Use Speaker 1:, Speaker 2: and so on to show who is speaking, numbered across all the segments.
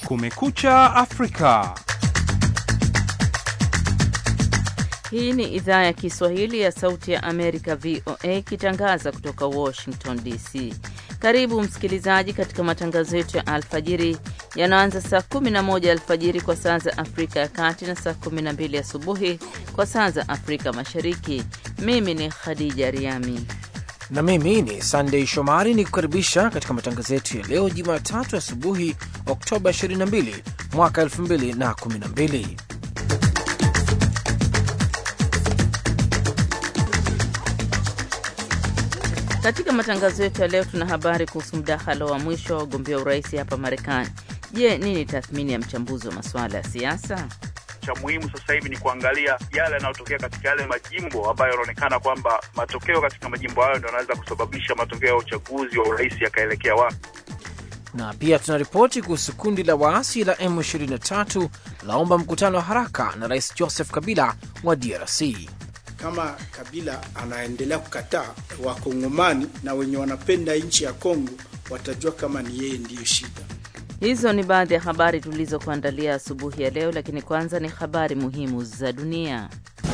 Speaker 1: Kumekucha Afrika.
Speaker 2: Hii ni idhaa ya Kiswahili ya Sauti ya Amerika, VOA, ikitangaza kutoka Washington DC. Karibu msikilizaji katika matangazo yetu ya alfajiri yanaanza saa 11 alfajiri kwa saa za Afrika ya Kati na saa 12 asubuhi kwa saa za Afrika Mashariki. Mimi ni Khadija Riami
Speaker 3: na mimi ni Sandey Shomari ni kukaribisha katika matangazo yetu ya leo Jumatatu asubuhi, Oktoba 22 mwaka 2012.
Speaker 2: Katika matangazo yetu ya leo tuna habari kuhusu mdahalo wa mwisho wa wagombea urais hapa Marekani. Je, nini tathmini ya mchambuzi wa masuala ya siasa?
Speaker 4: Cha muhimu sasa hivi ni kuangalia yale yanayotokea katika yale majimbo ambayo yanaonekana kwamba matokeo katika majimbo hayo ndio yanaweza kusababisha matokeo ya uchaguzi wa urais yakaelekea wapi.
Speaker 3: Na pia tuna ripoti kuhusu kundi la waasi la M23 laomba mkutano wa haraka na Rais Joseph Kabila wa DRC.
Speaker 5: Kama Kabila anaendelea kukataa, wakongomani na wenye wanapenda nchi ya Kongo watajua kama ni yeye ndiyo shida.
Speaker 2: Hizo ni baadhi ya habari tulizokuandalia asubuhi ya leo, lakini kwanza ni habari muhimu za dunia.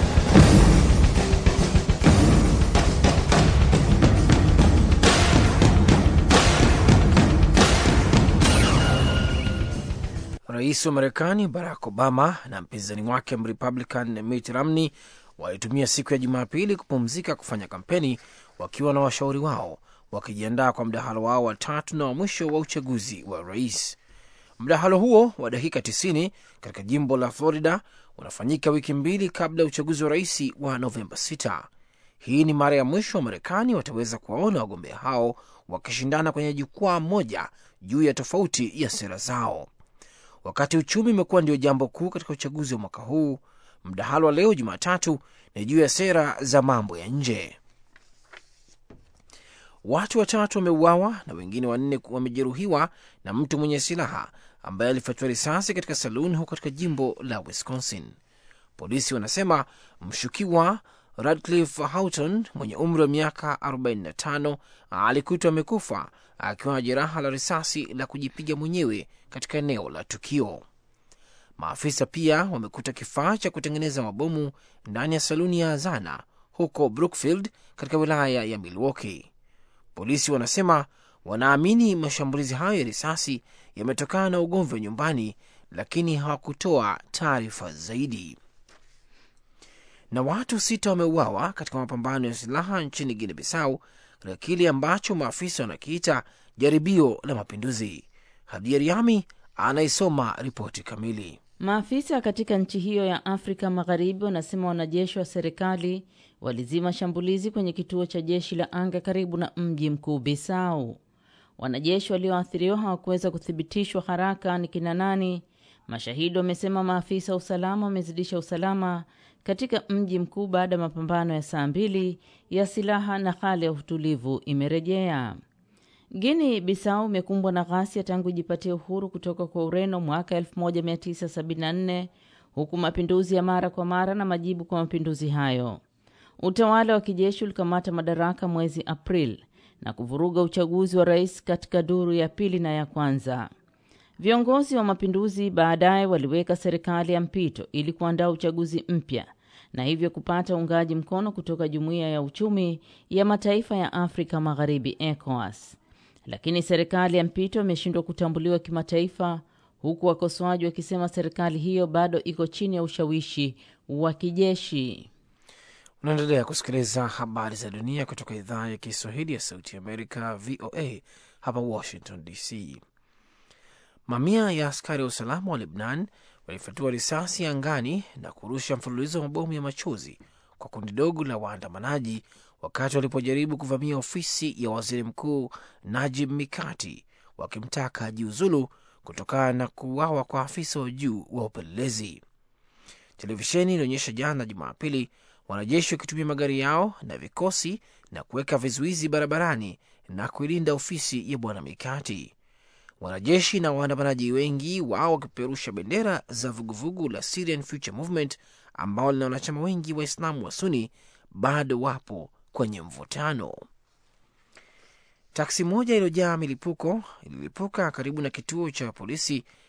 Speaker 3: Rais wa Marekani Barack Obama na mpinzani wake Mrepublican Mitt Romney walitumia siku ya Jumapili kupumzika kufanya kampeni wakiwa na washauri wao wakijiandaa kwa mdahalo wao wa tatu na wa mwisho wa uchaguzi wa rais. Mdahalo huo wa dakika 90 katika jimbo la Florida unafanyika wiki mbili kabla ya uchaguzi wa rais wa Novemba 6. Hii ni mara ya mwisho wa Marekani wataweza kuwaona wagombea hao wakishindana kwenye jukwaa moja juu ya tofauti ya sera zao. Wakati uchumi umekuwa ndio jambo kuu katika uchaguzi wa mwaka huu, mdahalo wa leo Jumatatu ni juu ya sera za mambo ya nje. Watu watatu wameuawa na wengine wanne wamejeruhiwa na mtu mwenye silaha ambaye alifyatua risasi katika saluni huko katika jimbo la Wisconsin. Polisi wanasema mshukiwa Radcliffe Houghton mwenye umri wa miaka 45 alikutwa amekufa akiwa na jeraha la risasi la kujipiga mwenyewe katika eneo la tukio. Maafisa pia wamekuta kifaa cha kutengeneza mabomu ndani ya saluni ya Azana huko Brookfield katika wilaya ya Milwaukee. Polisi wanasema wanaamini mashambulizi hayo ya risasi yametokana na ugomvi wa nyumbani, lakini hawakutoa taarifa zaidi. Na watu sita wameuawa katika mapambano ya silaha nchini Guinea Bissau katika kile ambacho maafisa wanakiita jaribio la mapinduzi. Hadia Riami anaisoma ripoti kamili.
Speaker 2: Maafisa katika nchi hiyo ya Afrika Magharibi wanasema wanajeshi wa serikali walizima shambulizi kwenye kituo cha jeshi la anga karibu na mji mkuu Bisau. Wanajeshi walioathiriwa hawakuweza kuthibitishwa haraka ni kina nani. Mashahidi wamesema maafisa wa usalama wamezidisha usalama katika mji mkuu baada ya mapambano ya saa mbili ya silaha na hali ya utulivu imerejea. Guinea Bissau imekumbwa na ghasia tangu ijipatia uhuru kutoka kwa Ureno mwaka 1974 huku mapinduzi ya mara kwa mara na majibu kwa mapinduzi hayo. Utawala wa kijeshi ulikamata madaraka mwezi Aprili na kuvuruga uchaguzi wa rais katika duru ya pili na ya kwanza. Viongozi wa mapinduzi baadaye waliweka serikali ya mpito ili kuandaa uchaguzi mpya na hivyo kupata uungaji mkono kutoka Jumuiya ya Uchumi ya Mataifa ya Afrika Magharibi ECOWAS. Lakini serikali ya mpito imeshindwa kutambuliwa kimataifa huku wakosoaji wakisema serikali hiyo bado iko chini ya ushawishi wa kijeshi.
Speaker 3: Unaendelea kusikiliza habari za dunia kutoka idhaa ya Kiswahili ya Sauti ya Amerika, VOA hapa Washington DC. Mamia ya askari wa usalama wa Lebnan walifyatua risasi angani na kurusha mfululizo wa mabomu ya machozi kwa kundi dogo la waandamanaji wakati walipojaribu kuvamia ofisi ya waziri mkuu Najib Mikati wakimtaka jiuzulu kutokana na kuuawa kwa afisa wa juu wa upelelezi. Televisheni ilionyesha jana Jumapili wanajeshi wakitumia magari yao na vikosi na kuweka vizuizi barabarani na kuilinda ofisi ya bwana Mikati. Wanajeshi na waandamanaji wengi wao wakipeperusha bendera za vuguvugu la Syrian Future Movement ambao lina wanachama wengi Waislamu wa Suni bado wapo kwenye mvutano. Taksi moja iliyojaa milipuko ililipuka karibu na kituo cha polisi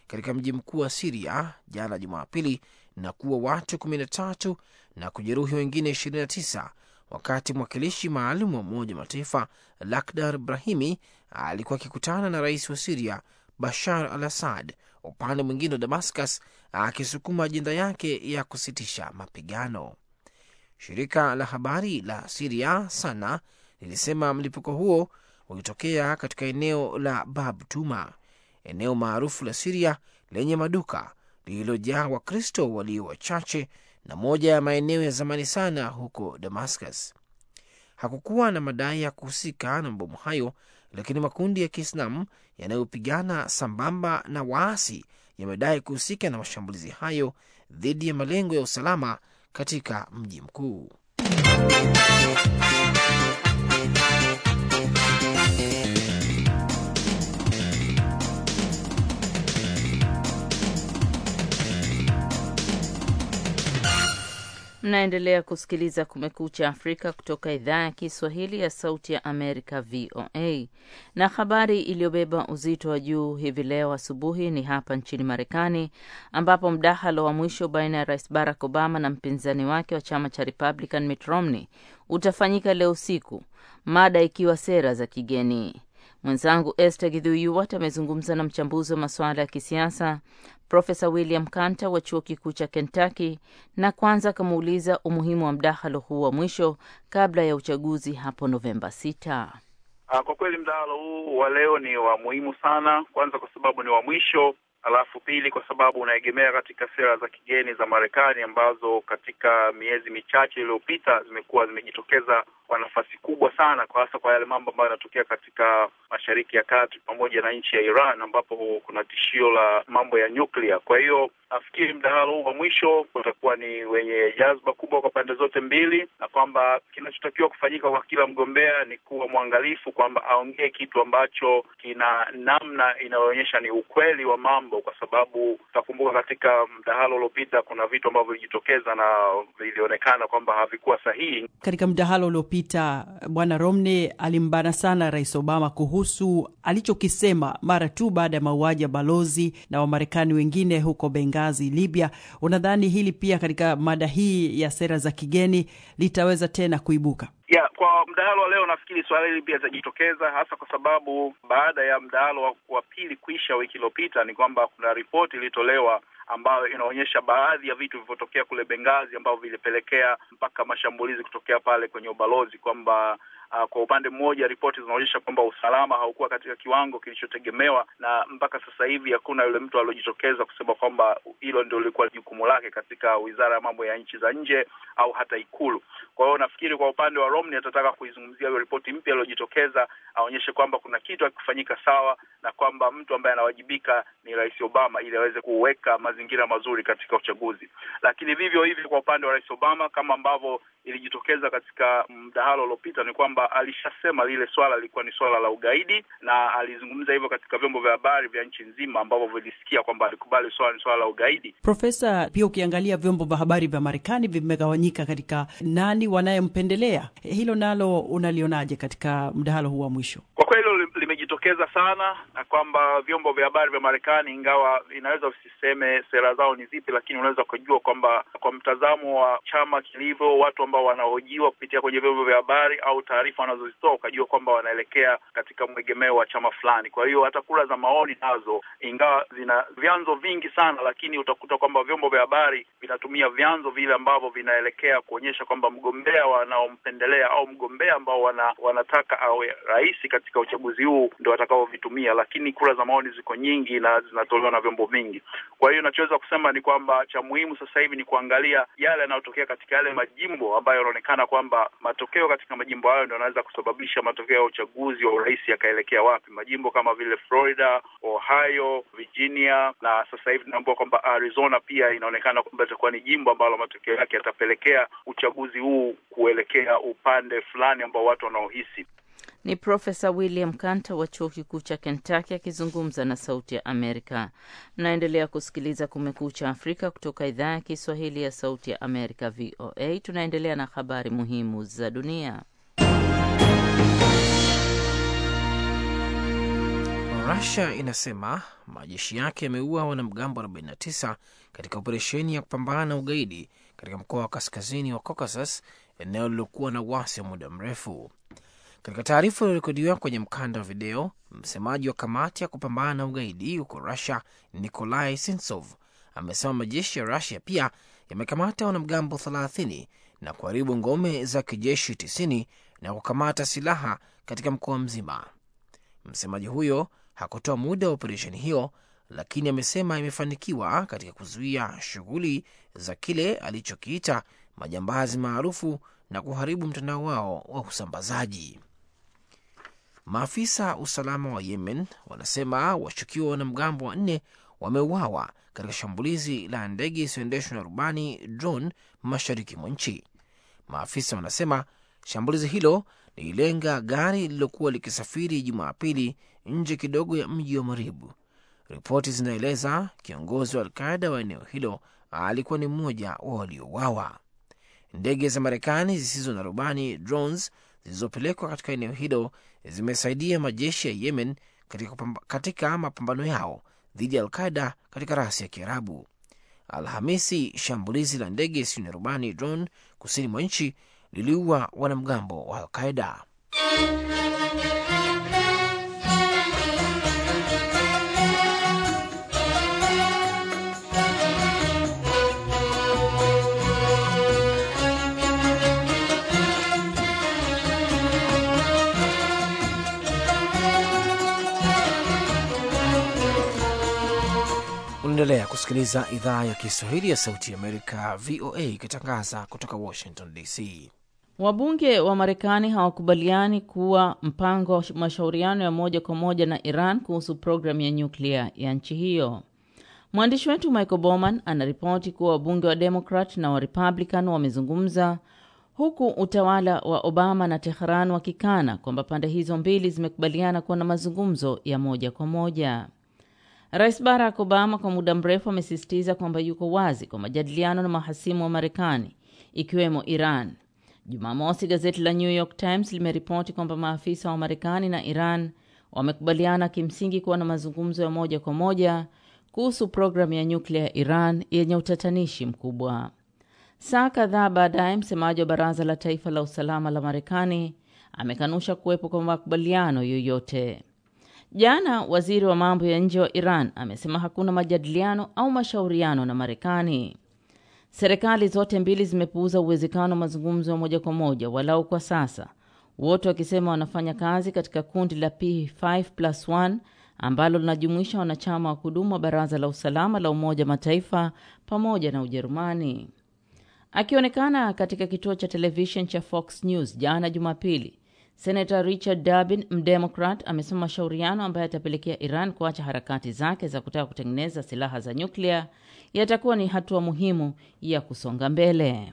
Speaker 3: katika mji mkuu wa Siria jana Jumapili na kuwa watu 13 na kujeruhi wengine 29 wakati mwakilishi maalum wa Umoja wa Mataifa Lakhdar Brahimi alikuwa akikutana na rais wa Siria Bashar al Assad upande mwingine wa Damascus akisukuma ajenda yake ya kusitisha mapigano. Shirika la habari la Siria Sana lilisema mlipuko huo ulitokea katika eneo la Bab Tuma, eneo maarufu la Siria lenye maduka lililojaa Wakristo walio wachache na moja ya maeneo ya zamani sana huko Damascus. Hakukuwa na madai ya kuhusika na mabomu hayo, lakini makundi ya Kiislamu yanayopigana sambamba na waasi yamedai kuhusika na mashambulizi hayo dhidi ya malengo ya usalama katika mji mkuu.
Speaker 2: Mnaendelea kusikiliza Kumekucha Afrika kutoka idhaa ya Kiswahili ya Sauti ya Amerika, VOA. Na habari iliyobeba uzito wa juu hivi leo asubuhi ni hapa nchini Marekani, ambapo mdahalo wa mwisho baina ya Rais Barack Obama na mpinzani wake wa chama cha Republican Mitt Romney utafanyika leo usiku, mada ikiwa sera za kigeni. Mwenzangu Esther Gidhuyuwat amezungumza na mchambuzi wa masuala ya kisiasa Profesa William Kanta wa chuo kikuu cha Kentucky na kwanza akamuuliza umuhimu wa mdahalo huu wa mwisho kabla ya uchaguzi hapo Novemba sita.
Speaker 4: Kwa kweli mdahalo huu wa leo ni wa muhimu sana, kwanza kwa sababu ni wa mwisho, alafu pili kwa sababu unaegemea katika sera za kigeni za Marekani ambazo katika miezi michache iliyopita zimekuwa zimejitokeza kwa nafasi kubwa sana, kwa hasa kwa yale mambo ambayo yanatokea katika Mashariki ya Kati pamoja na nchi ya Iran ambapo kuna tishio la mambo ya nyuklia. Kwa hiyo nafikiri mdahalo huu wa mwisho utakuwa ni wenye jazba kubwa kwa pande zote mbili, na kwamba kinachotakiwa kufanyika kwa kila mgombea ni kuwa mwangalifu kwamba aongee kitu ambacho kina namna inayoonyesha ni ukweli wa mambo, kwa sababu utakumbuka katika mdahalo uliopita kuna vitu ambavyo vilijitokeza na vilionekana kwamba havikuwa sahihi.
Speaker 6: Katika mdahalo uliopita, Bwana Romney alimbana sana Rais Obama kuhusu alichokisema mara tu baada ya mauaji ya balozi na Wamarekani wengine huko Benghazi, Libya. Unadhani hili pia katika mada hii ya sera za kigeni litaweza tena kuibuka?
Speaker 4: Yeah, kwa mdahalo wa leo nafikiri swala hili pia litajitokeza hasa kwa sababu baada ya mdahalo wa, wa pili kuisha wiki iliyopita ni kwamba kuna ripoti ilitolewa ambayo inaonyesha baadhi ya vitu vilivyotokea kule Benghazi ambavyo vilipelekea mpaka mashambulizi kutokea pale kwenye ubalozi kwamba Uh, kwa upande mmoja ripoti zinaonyesha kwamba usalama haukuwa katika kiwango kilichotegemewa, na mpaka sasa hivi hakuna yule mtu aliojitokeza kusema kwamba hilo ndio lilikuwa jukumu lake katika wizara ya mambo ya nchi za nje au hata Ikulu. Kwa hiyo nafikiri kwa upande wa Romney atataka kuizungumzia hiyo ripoti mpya iliyojitokeza, aonyeshe kwamba kuna kitu hakifanyika sawa na kwamba mtu ambaye anawajibika ni Rais Obama ili aweze kuweka mazingira mazuri katika uchaguzi. Lakini vivyo hivyo kwa upande wa Rais Obama, kama ambavyo ilijitokeza katika mdahalo uliopita, ni kwamba alishasema lile swala lilikuwa ni swala la ugaidi, na alizungumza hivyo katika vyombo vya habari vya nchi nzima ambavyo vilisikia kwamba alikubali swala ni swala la ugaidi.
Speaker 6: Profesa, pia ukiangalia vyombo vya habari vya Marekani vimegawanyika katika nani wanayempendelea, hilo nalo unalionaje katika mdahalo huu wa mwisho?
Speaker 4: Kwa kweli hilo limejitokeza sana, na kwamba vyombo vya habari vya Marekani, ingawa inaweza usiseme sera zao ni zipi, lakini unaweza kujua kwamba kwa mtazamo wa chama kilivyo, watu ambao wanahojiwa kupitia kwenye vyombo vya habari au taarifa wanazozitoa, ukajua kwamba wanaelekea katika mwegemeo wa chama fulani. Kwa hiyo hata kura za maoni nazo, ingawa zina vyanzo vingi sana, lakini utakuta kwamba vyombo vya habari vinatumia vyanzo vile ambavyo vinaelekea kuonyesha kwamba mgombea wanaompendelea au mgombea ambao wana, wanataka awe rais katika uchaguzi huu ndio watakaovitumia, lakini kura za maoni ziko nyingi na zinatolewa na vyombo vingi. Kwa hiyo nachoweza kusema ni kwamba cha muhimu sasa hivi ni kuangalia yale yanayotokea katika yale majimbo ambayo yanaonekana kwamba matokeo katika majimbo hayo ndio yanaweza kusababisha matokeo ya uchaguzi wa urais yakaelekea wapi. Majimbo kama vile Florida, Ohio, Virginia na sasa hivi tunaambiwa kwamba Arizona pia inaonekana kwamba itakuwa ni jimbo ambalo matokeo yake yatapelekea uchaguzi huu kuelekea upande fulani ambao watu wanaohisi.
Speaker 2: Ni Profesa William Kanta wa chuo kikuu cha Kentucky akizungumza na Sauti ya Amerika. Mnaendelea kusikiliza Kumekucha Afrika kutoka idhaa ya Kiswahili ya Sauti ya Amerika, VOA. Tunaendelea na habari muhimu za dunia.
Speaker 3: Rusia inasema majeshi yake yameua wanamgambo 49 katika operesheni ya kupambana na ugaidi katika mkoa wa kaskazini wa Caucasus, eneo lilokuwa na uasi wa muda mrefu. Katika taarifa iliyorekodiwa kwenye mkanda wa video, msemaji wa kamati ya kupambana na ugaidi huko Rusia, Nikolai Sintsov, amesema majeshi ya Rusia pia yamekamata wanamgambo 30 na kuharibu ngome za kijeshi 90 na kukamata silaha katika mkoa mzima. Msemaji huyo hakutoa muda wa operesheni hiyo, lakini amesema imefanikiwa katika kuzuia shughuli za kile alichokiita majambazi maarufu na kuharibu mtandao wao wa usambazaji. Maafisa usalama wa Yemen wanasema washukiwa wanamgambo wanne wameuawa katika shambulizi la ndege isiyoendeshwa na rubani drone mashariki mwa nchi. Maafisa wanasema shambulizi hilo lililenga gari lililokuwa likisafiri Jumapili nje kidogo ya mji wa Maribu. Ripoti zinaeleza kiongozi wa Alqaida wa eneo hilo alikuwa ni mmoja wa waliouawa. Ndege za Marekani zisizo na rubani drones zilizopelekwa katika eneo hilo zimesaidia majeshi ya Yemen katika, katika mapambano yao dhidi ya Alqaida katika rasi ya Kiarabu. Alhamisi, shambulizi la ndege isiyo na rubani drone kusini mwa nchi liliua wanamgambo wa Alqaida. Unaendelea kusikiliza idhaa ya Kiswahili ya Sauti ya Amerika, VOA, ikitangaza kutoka Washington DC.
Speaker 2: Wabunge wa Marekani hawakubaliani kuwa mpango wa mashauriano ya moja kwa moja na Iran kuhusu programu ya nyuklia ya nchi hiyo. Mwandishi wetu Michael Bowman anaripoti kuwa wabunge wa Demokrat na wa Republican wamezungumza huku utawala wa Obama na Tehran wakikana kwamba pande hizo mbili zimekubaliana kuwa na mazungumzo ya moja kwa moja. Rais Barack Obama kwa muda mrefu amesisitiza kwamba yuko wazi kwa majadiliano na mahasimu wa Marekani ikiwemo Iran. Jumamosi, gazeti la New York Times limeripoti kwamba maafisa wa Marekani na Iran wamekubaliana kimsingi kuwa na mazungumzo ya moja kwa moja kuhusu programu ya nyuklia ya Iran yenye utatanishi mkubwa. Saa kadhaa baadaye, msemaji wa Baraza la Taifa la Usalama la Marekani amekanusha kuwepo kwa makubaliano yoyote. Jana waziri wa mambo ya nje wa Iran amesema hakuna majadiliano au mashauriano na Marekani. Serikali zote mbili zimepuuza uwezekano wa mazungumzo ya moja kwa moja, walau kwa sasa, wote wakisema wanafanya kazi katika kundi la P5+1 ambalo linajumuisha wanachama wa kudumu wa Baraza la Usalama la Umoja Mataifa pamoja na Ujerumani. Akionekana katika kituo cha televishen cha Fox News jana Jumapili, Senator Richard Durbin mdemokrat amesema mashauriano ambayo yatapelekea Iran kuacha harakati zake za kutaka kutengeneza silaha za nyuklia yatakuwa ni hatua muhimu ya kusonga mbele.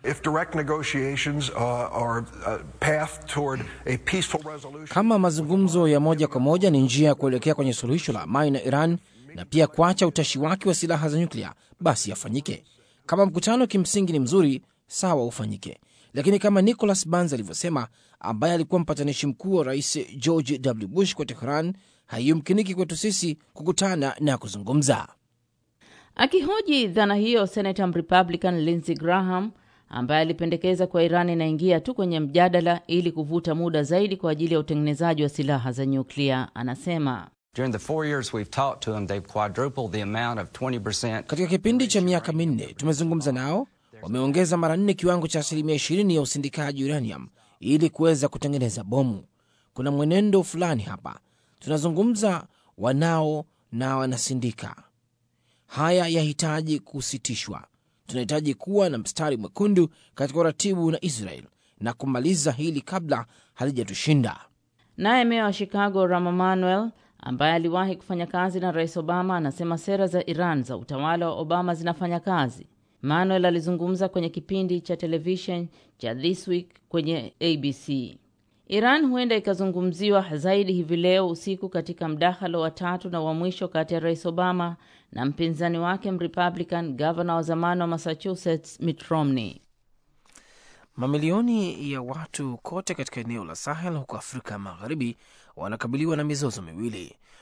Speaker 3: Kama mazungumzo ya moja kwa moja ni njia ya kuelekea kwenye suluhisho la amani na Iran na pia kuacha utashi wake wa silaha za nyuklia, basi yafanyike. Kama mkutano kimsingi ni mzuri, sawa, ufanyike lakini kama Nicholas Burns alivyosema, ambaye alikuwa mpatanishi mkuu wa rais George W. Bush kwa Tehran, haiyumkiniki kwetu sisi kukutana na kuzungumza.
Speaker 2: Akihoji dhana hiyo, Senator Republican Lindsey Graham ambaye alipendekeza kwa Iran inaingia tu kwenye mjadala ili kuvuta muda zaidi kwa ajili ya utengenezaji wa silaha za nyuklia, anasema
Speaker 3: katika kipindi cha miaka minne tumezungumza nao wameongeza mara nne kiwango cha asilimia ishirini ya usindikaji uranium ili kuweza kutengeneza bomu. Kuna mwenendo fulani hapa, tunazungumza wanao na wanasindika. Haya yahitaji kusitishwa. Tunahitaji kuwa na mstari mwekundu katika uratibu na Israel na kumaliza hili kabla halijatushinda.
Speaker 2: Naye meya wa Chicago Rahm Emanuel ambaye aliwahi kufanya kazi na Rais Obama anasema sera za Iran za utawala wa Obama zinafanya kazi. Manuel alizungumza kwenye kipindi cha televishen cha This Week kwenye ABC. Iran huenda ikazungumziwa zaidi hivi leo usiku katika mdahalo wa tatu na wa mwisho kati ya Rais Obama na mpinzani wake Mrepublican, gavana wa zamani wa Massachusetts Mitt Romney.
Speaker 3: Mamilioni ya watu kote katika eneo la Sahel huko Afrika Magharibi wanakabiliwa na mizozo miwili.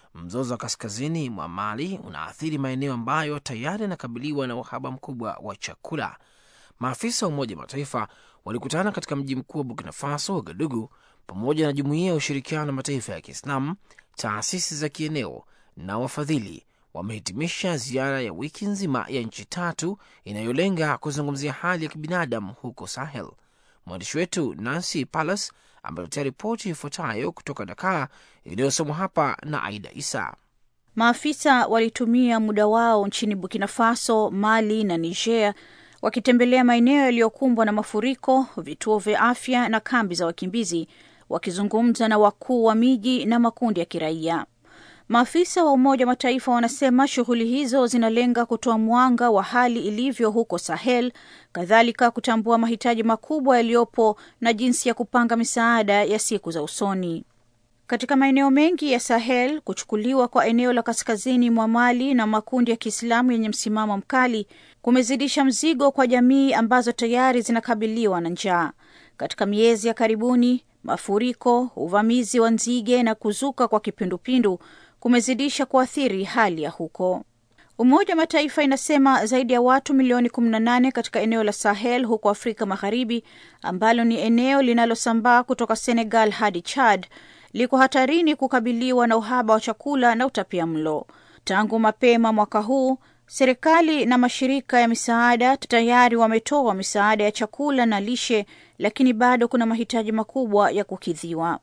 Speaker 3: mzozo wa kaskazini mwa Mali unaathiri maeneo ambayo tayari yanakabiliwa na uhaba mkubwa wa chakula. Maafisa wa Umoja wa Mataifa walikutana katika mji mkuu wa Burkina Faso, Wagadugu, pamoja na Jumuiya ya Ushirikiano wa Mataifa ya Kiislamu, taasisi za kieneo na wafadhili wamehitimisha ziara ya wiki nzima ya nchi tatu inayolenga kuzungumzia hali ya kibinadamu huko Sahel. Mwandishi wetu Nancy Palas ametetea ripoti ifuatayo kutoka Dakar iliyosomwa hapa na Aida Isa.
Speaker 7: Maafisa walitumia muda wao nchini Burkina Faso, Mali na Niger wakitembelea maeneo yaliyokumbwa na mafuriko, vituo vya afya na kambi za wakimbizi, wakizungumza na wakuu wa miji na makundi ya kiraia. Maafisa wa Umoja wa Mataifa wanasema shughuli hizo zinalenga kutoa mwanga wa hali ilivyo huko Sahel, kadhalika kutambua mahitaji makubwa yaliyopo na jinsi ya kupanga misaada ya siku za usoni. Katika maeneo mengi ya Sahel, kuchukuliwa kwa eneo la kaskazini mwa Mali na makundi ya Kiislamu yenye msimamo mkali kumezidisha mzigo kwa jamii ambazo tayari zinakabiliwa na njaa. Katika miezi ya karibuni, mafuriko, uvamizi wa nzige na kuzuka kwa kipindupindu kumezidisha kuathiri hali ya huko. Umoja wa Mataifa inasema zaidi ya watu milioni 18 katika eneo la Sahel huko Afrika Magharibi, ambalo ni eneo linalosambaa kutoka Senegal hadi Chad, liko hatarini kukabiliwa na uhaba wa chakula na utapia mlo. Tangu mapema mwaka huu, serikali na mashirika ya misaada tayari wametoa misaada ya chakula na lishe, lakini bado kuna mahitaji makubwa ya kukidhiwa.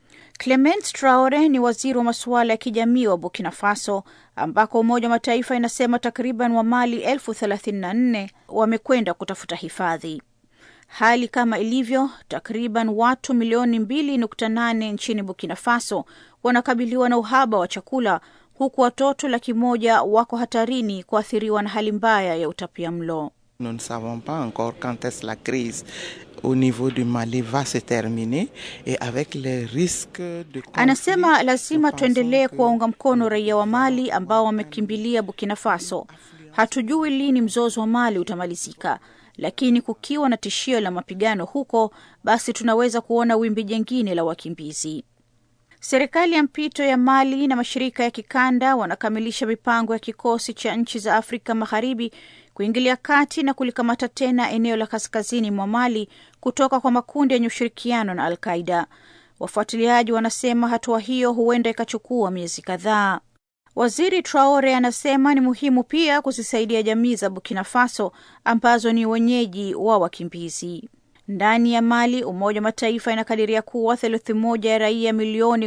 Speaker 7: Clement Traore ni waziri wa masuala ya kijamii wa Burkina Faso, ambako Umoja wa Mataifa inasema takriban wa Mali elfu thelathini na nne wamekwenda kutafuta hifadhi. Hali kama ilivyo, takriban watu milioni mbili nukta nane nchini Burkina Faso wanakabiliwa na uhaba wa chakula, huku watoto laki moja wako hatarini kuathiriwa na hali mbaya ya utapia mlo.
Speaker 8: Nous ne savons pas encore quand est-ce la crise au niveau du Mali va se terminer et avec les risques de conflit,
Speaker 7: Anasema lazima
Speaker 8: nous
Speaker 7: tuendelee
Speaker 8: pensons que
Speaker 7: kuwaunga mkono raia wa Mali ambao wamekimbilia Burkina Faso. Hatujui lini mzozo wa Mali utamalizika, lakini kukiwa na tishio la mapigano huko, basi tunaweza kuona wimbi jingine la wakimbizi. Serikali ya mpito ya Mali na mashirika ya kikanda wanakamilisha mipango ya kikosi cha nchi za Afrika Magharibi kuingilia kati na kulikamata tena eneo la kaskazini mwa Mali kutoka kwa makundi yenye ushirikiano na Al-Qaida. Wafuatiliaji wanasema hatua hiyo huenda ikachukua miezi kadhaa. Waziri Traore anasema ni muhimu pia kuzisaidia jamii za Burkina Faso ambazo ni wenyeji wa wakimbizi. Ndani ya Mali, Umoja wa Mataifa inakadiria kuwa theluthi moja ya raia milioni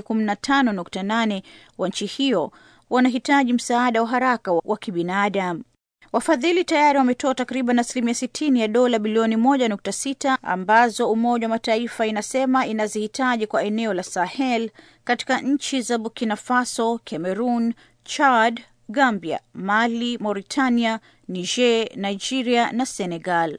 Speaker 7: 15.8 wa nchi hiyo wanahitaji msaada wa haraka wa kibinadamu. Wafadhili tayari wametoa takriban asilimia sitini ya dola bilioni moja nukta sita ambazo Umoja wa Mataifa inasema inazihitaji kwa eneo la Sahel katika nchi za Burkina Faso, Cameroon, Chad, Gambia, Mali, Mauritania, Niger, Nigeria na Senegal.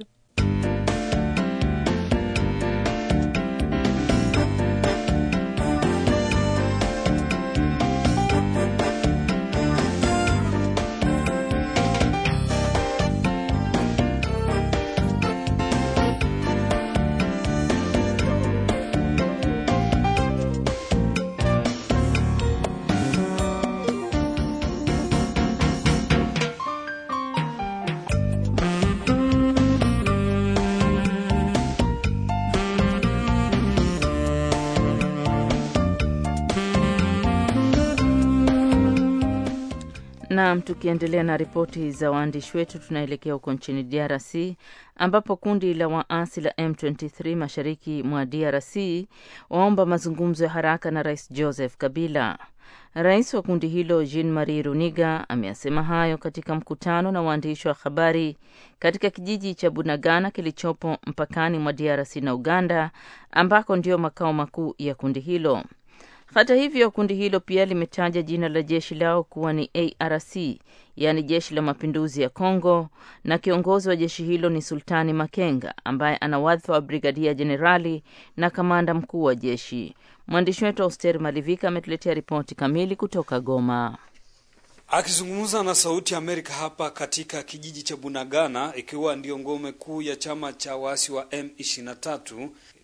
Speaker 2: Naam, tukiendelea na ripoti za waandishi wetu, tunaelekea huko nchini DRC ambapo kundi la waasi la M23 mashariki mwa DRC waomba mazungumzo ya haraka na Rais Joseph Kabila. Rais wa kundi hilo Jean Marie Runiga ameyasema hayo katika mkutano na waandishi wa habari katika kijiji cha Bunagana kilichopo mpakani mwa DRC na Uganda ambako ndio makao makuu ya kundi hilo. Hata hivyo kundi hilo pia limetaja jina la jeshi lao kuwa ni ARC, yaani jeshi la mapinduzi ya Kongo, na kiongozi wa jeshi hilo ni Sultani Makenga ambaye ana wadhifa wa brigadia jenerali na kamanda mkuu wa jeshi. Mwandishi wetu Auster Malivika ametuletea ripoti kamili kutoka Goma.
Speaker 9: Akizungumza na Sauti ya Amerika hapa katika kijiji cha Bunagana, ikiwa ndiyo ngome kuu ya chama cha waasi wa M23,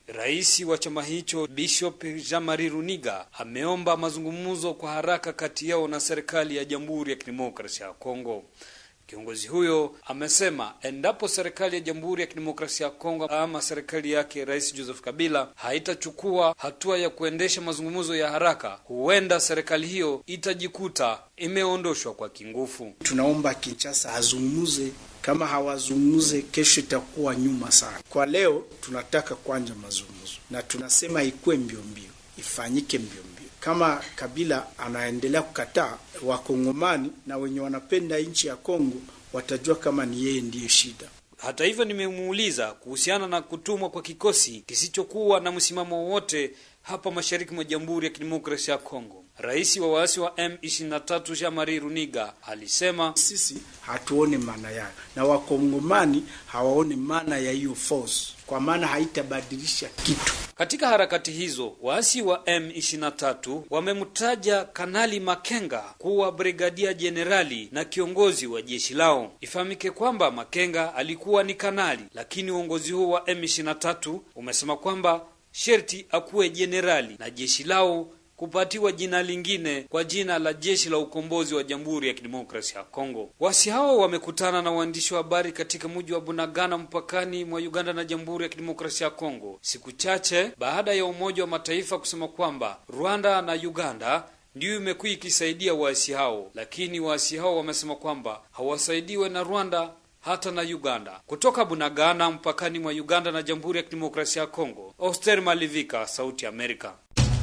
Speaker 9: Rais wa chama hicho Bishop Jean-Marie Runiga ameomba mazungumzo kwa haraka kati yao na serikali ya Jamhuri ya Kidemokrasia ya Kongo. Kiongozi huyo amesema endapo serikali ya Jamhuri ya Kidemokrasia ya Kongo ama serikali yake Rais Joseph Kabila haitachukua hatua ya kuendesha mazungumzo ya haraka, huenda serikali hiyo itajikuta imeondoshwa kwa kingufu.
Speaker 5: Tunaomba Kinshasa azungumuze, kama hawazungumuze kesho itakuwa nyuma sana. Kwa leo tunataka kwanza mazungumzo, na tunasema ikuwe mbio mbio, ifanyike mbio mbio. Kama Kabila anaendelea kukataa, wakongomani na wenye wanapenda nchi ya Kongo watajua kama ni yeye ndiye shida.
Speaker 9: Hata hivyo, nimemuuliza kuhusiana na kutumwa kwa kikosi kisichokuwa na msimamo wowote hapa mashariki mwa Jamhuri ya Kidemokrasia ya Kongo. Rais wa waasi wa M23 Jean-Marie Runiga alisema
Speaker 5: sisi hatuone maana yayo na wakongomani hawaone maana ya hiyo force, kwa maana haitabadilisha kitu.
Speaker 9: Katika harakati hizo waasi wa M23 wamemtaja Kanali Makenga kuwa brigadia jenerali na kiongozi wa jeshi lao. Ifahamike kwamba Makenga alikuwa ni kanali, lakini uongozi huo wa M23 umesema kwamba sherti akuwe jenerali na jeshi lao kupatiwa jina lingine kwa jina la jeshi la ukombozi wa Jamhuri ya Kidemokrasia ya Kongo. Wasi hao wamekutana na waandishi wa habari katika mji wa Bunagana mpakani mwa Uganda na Jamhuri ya Kidemokrasia ya Kongo, siku chache baada ya Umoja wa Mataifa kusema kwamba Rwanda na Uganda ndiyo imekuwa ikisaidia waasi hao, lakini waasi hao wamesema kwamba hawasaidiwe na Rwanda hata na Uganda. Kutoka Bunagana mpakani mwa Uganda na Jamhuri ya Kidemokrasia ya Kongo, Oster Malivika, Sauti Amerika.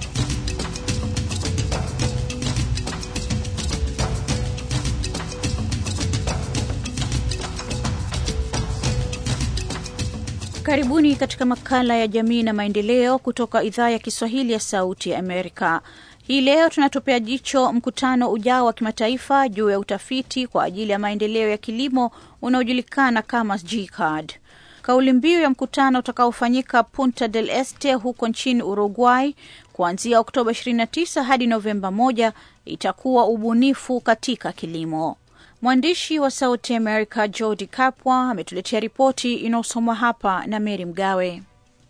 Speaker 7: Karibuni katika makala ya jamii na maendeleo kutoka idhaa ya Kiswahili ya Sauti ya Amerika. Hii leo tunatupea jicho mkutano ujao wa kimataifa juu ya utafiti kwa ajili ya maendeleo ya kilimo unaojulikana kama GCAD. Kauli mbiu ya mkutano utakaofanyika Punta del Este huko nchini Uruguay kuanzia Oktoba 29 hadi Novemba 1 itakuwa ubunifu katika kilimo. Mwandishi wa Sauti America Jodi Kapwa ametuletea ripoti inayosomwa hapa na Meri Mgawe.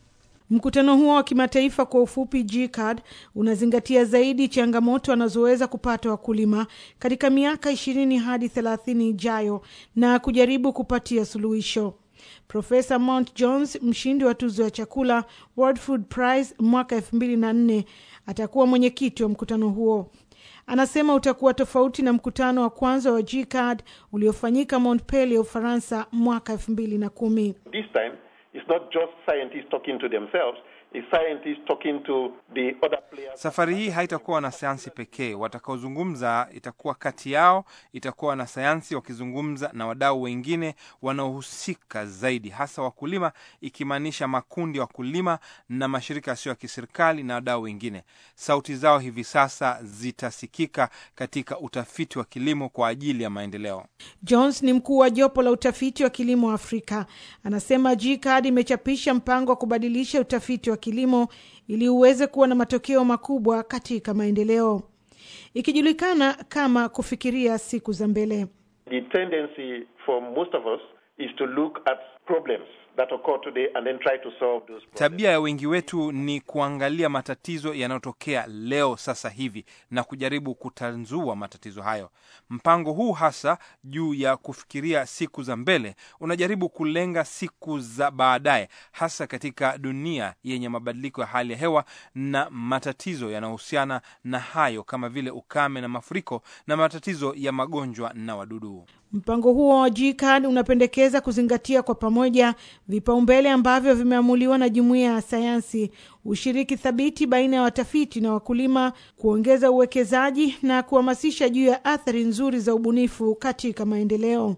Speaker 10: Mkutano huo wa kimataifa kwa ufupi GCAD unazingatia zaidi changamoto wanazoweza kupata wakulima katika miaka ishirini hadi thelathini ijayo na kujaribu kupatia suluhisho. Profesa Mount Jones, mshindi wa tuzo ya chakula World Food Prize mwaka elfu mbili na nne, atakuwa mwenyekiti wa mkutano huo. Anasema utakuwa tofauti na mkutano wa kwanza wa GCAD uliofanyika Montpellier, Ufaransa mwaka elfu mbili na kumi.
Speaker 11: This time it's not just scientists talking to themselves, it's scientists talking to the other players.
Speaker 1: Safari hii haitakuwa wanasayansi pekee watakaozungumza, itakuwa kati yao, itakuwa wanasayansi wakizungumza na wadau wengine wanaohusika zaidi, hasa wakulima, ikimaanisha makundi ya wakulima na mashirika yasiyo ya kiserikali na wadau wengine. Sauti zao hivi sasa zitasikika katika utafiti wa kilimo kwa ajili ya maendeleo.
Speaker 10: Jones ni mkuu wa jopo la utafiti wa kilimo Afrika. Anasema GCAD imechapisha mpango wa kubadilisha utafiti wa kilimo ili uweze kuwa na matokeo makubwa katika maendeleo, ikijulikana kama kufikiria siku za mbele.
Speaker 11: The tendency for most of us is to look at problems that occur today and then try to solve those problems.
Speaker 1: Tabia ya wengi wetu ni kuangalia matatizo yanayotokea leo sasa hivi na kujaribu kutanzua matatizo hayo. Mpango huu hasa juu ya kufikiria siku za mbele unajaribu kulenga siku za baadaye, hasa katika dunia yenye mabadiliko ya hali ya hewa na matatizo yanayohusiana na hayo kama vile ukame na mafuriko na matatizo ya magonjwa na wadudu.
Speaker 10: Mpango huo wa GCAD unapendekeza kuzingatia kwa pamoja vipaumbele ambavyo vimeamuliwa na jumuiya ya sayansi, ushiriki thabiti baina ya watafiti na wakulima, kuongeza uwekezaji na kuhamasisha juu ya athari nzuri za ubunifu katika maendeleo.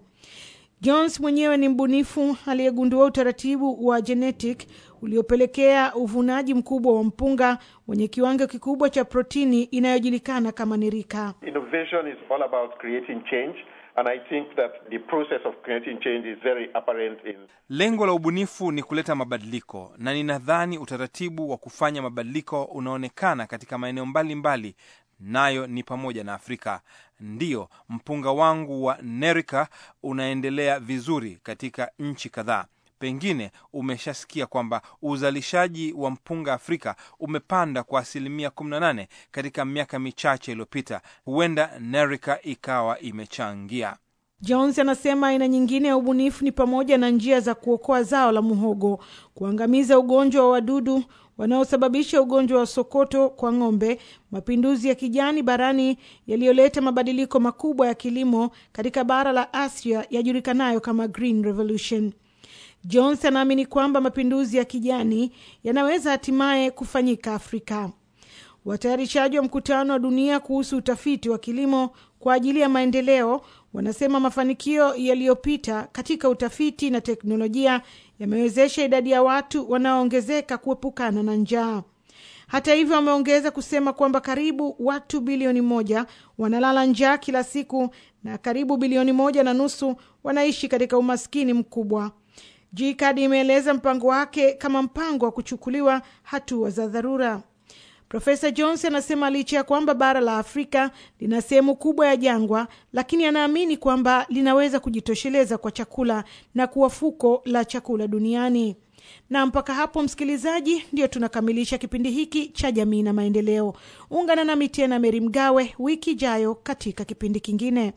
Speaker 10: Jones mwenyewe ni mbunifu aliyegundua utaratibu wa genetic uliopelekea uvunaji mkubwa wa mpunga wenye kiwango kikubwa cha protini inayojulikana kama nirika.
Speaker 11: Innovation is all about creating change. And I think that the process of creating change is very apparent in
Speaker 1: Lengo la ubunifu ni kuleta mabadiliko, na ninadhani utaratibu wa kufanya mabadiliko unaonekana katika maeneo mbalimbali, nayo ni pamoja na Afrika. Ndiyo, mpunga wangu wa Nerika unaendelea vizuri katika nchi kadhaa. Pengine umeshasikia kwamba uzalishaji wa mpunga Afrika umepanda kwa asilimia 18 katika miaka michache iliyopita. Huenda Nerika ikawa imechangia.
Speaker 10: Jones anasema aina nyingine ya ubunifu ni pamoja na njia za kuokoa zao la muhogo, kuangamiza ugonjwa wa wadudu wanaosababisha ugonjwa wa sokoto kwa ng'ombe, mapinduzi ya kijani barani yaliyoleta mabadiliko makubwa ya kilimo katika bara la Asia yajulikanayo kama Green Revolution. Jones anaamini kwamba mapinduzi ya kijani yanaweza hatimaye kufanyika Afrika. Watayarishaji wa mkutano wa dunia kuhusu utafiti wa kilimo kwa ajili ya maendeleo wanasema mafanikio yaliyopita katika utafiti na teknolojia yamewezesha idadi ya watu wanaoongezeka kuepukana na njaa. Hata hivyo, wameongeza kusema kwamba karibu watu bilioni moja wanalala njaa kila siku na karibu bilioni moja na nusu wanaishi katika umaskini mkubwa. GCAD imeeleza mpango wake kama mpango wa kuchukuliwa hatua za dharura. Profesa Jones anasema licha ya kwamba bara la Afrika lina sehemu kubwa ya jangwa, lakini anaamini kwamba linaweza kujitosheleza kwa chakula na kuwa fuko la chakula duniani. Na mpaka hapo, msikilizaji, ndio tunakamilisha kipindi hiki cha jamii na maendeleo. Ungana nami tena Meri Mgawe wiki ijayo katika kipindi kingine.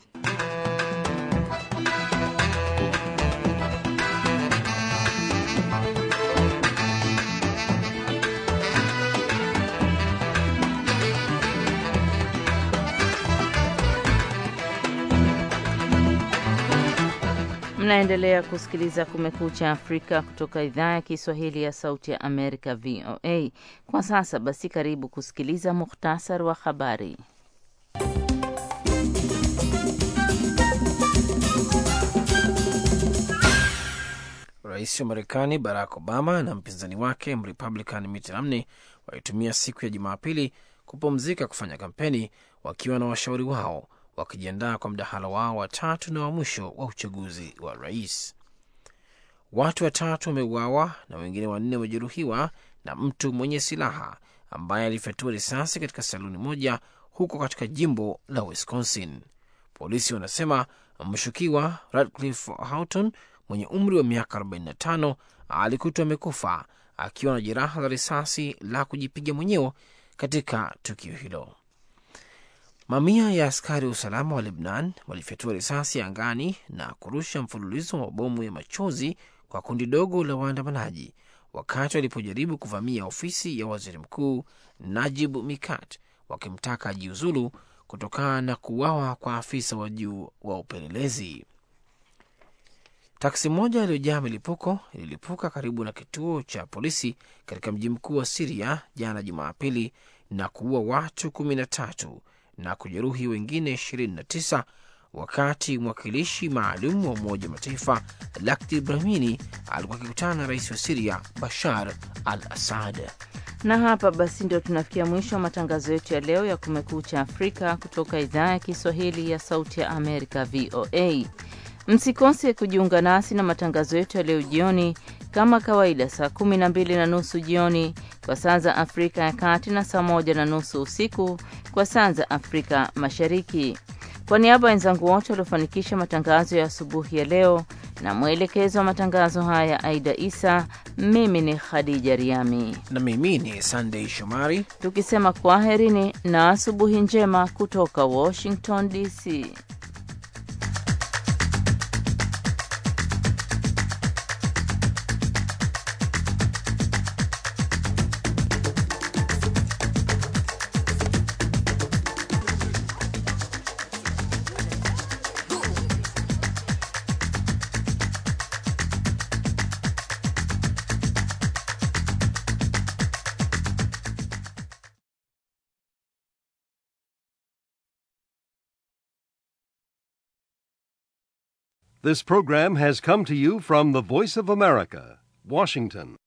Speaker 2: Mnaendelea kusikiliza Kumekucha Afrika kutoka idhaa ya Kiswahili ya Sauti ya Amerika, VOA. Kwa sasa basi, karibu kusikiliza muhtasari wa habari.
Speaker 3: Rais wa Marekani Barack Obama na mpinzani wake Mrepublican Mitt Romney walitumia siku ya Jumapili kupumzika kufanya kampeni wakiwa na washauri wao wakijiandaa kwa mdahalo wao wa tatu na wa mwisho wa uchaguzi wa rais. Watu watatu wameuawa na wengine wanne wamejeruhiwa na mtu mwenye silaha ambaye alifyatua risasi katika saluni moja huko katika jimbo la Wisconsin. Polisi wanasema mshukiwa Radcliffe Houghton mwenye umri wa miaka 45 alikutwa amekufa akiwa na jeraha la risasi la kujipiga mwenyewe katika tukio hilo. Mamia ya askari wa usalama wa Lebnan walifyatua risasi angani na kurusha mfululizo wa mabomu ya machozi kwa kundi dogo la waandamanaji wakati walipojaribu kuvamia ofisi ya waziri mkuu Najib Mikati wakimtaka ajiuzulu kutokana na kuuawa kwa afisa wa juu wa upelelezi. Taksi moja iliyojaa milipuko ililipuka karibu na kituo cha polisi katika mji mkuu wa Siria jana Jumapili na kuua watu kumi na tatu na kujeruhi wengine 29 wakati mwakilishi maalum wa Umoja wa Mataifa Lakhdar Brahimi alikuwa akikutana na rais wa Siria Bashar al Assad.
Speaker 2: Na hapa basi ndio tunafikia mwisho wa matangazo yetu ya leo ya Kumekucha Afrika kutoka idhaa ya Kiswahili ya Sauti ya Amerika, VOA. Msikose kujiunga nasi na matangazo yetu ya leo jioni kama kawaida, saa kumi na mbili na nusu jioni kwa saa za Afrika ya Kati na saa moja na nusu usiku kwa saa za Afrika Mashariki. Kwa niaba ya wenzangu wote waliofanikisha matangazo ya asubuhi ya leo na mwelekezo wa matangazo haya Aida Isa, mimi ni Khadija Riami
Speaker 3: na mimi ni Sandei Shomari,
Speaker 2: tukisema kwaherini na asubuhi njema kutoka Washington DC.
Speaker 12: This program has come to you from the Voice of America, Washington.